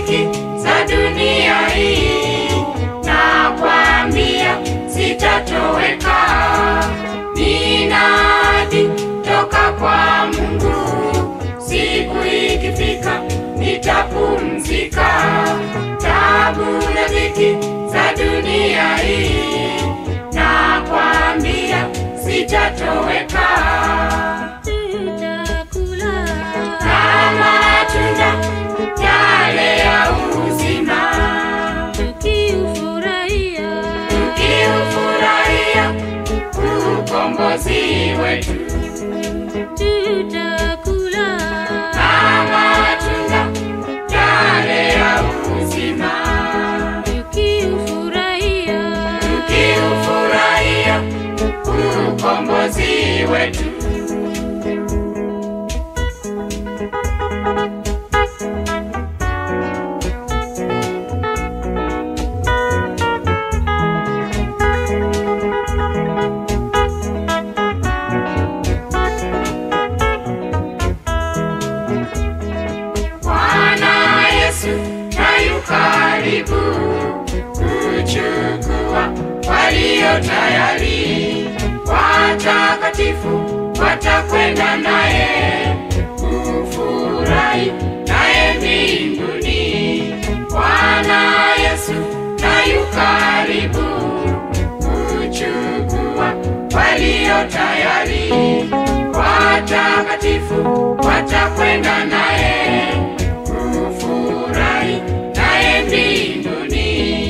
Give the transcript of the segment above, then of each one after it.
dhiki za dunia hii, nakwambia sitatoweka. Ninadi toka kwa Mungu, siku ikifika nitapumzika. Tabu na dhiki za dunia hii, nakwambia sitatoweka. tutakula Kama matunda yale ya uzima, tukiufurahia tukiufurahia ukombozi wetu. tutakula Kama matunda yale ya uzima, tukiufurahia tukiufurahia ukombozi wetu. Bwana Yesu nayu karibu kuchukua walio tayari, watakatifu watakwenda naye kufurahi naye mbinguni. Bwana Yesu nayu karibu kuchukua walio tayari, watakatifu watakwenda naye kufurahi naye mbinguni.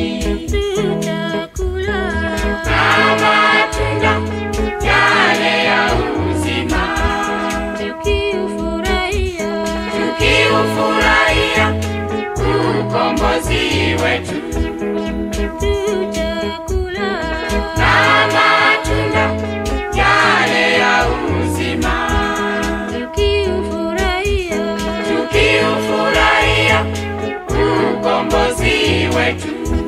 tutakula Na matunda yale ya uzima, tukiufurahia tukiufurahia ukombozi wetu. tutakula Na matunda yale ya uzima, tukiufurahia tukiufurahia ukombozi wetu.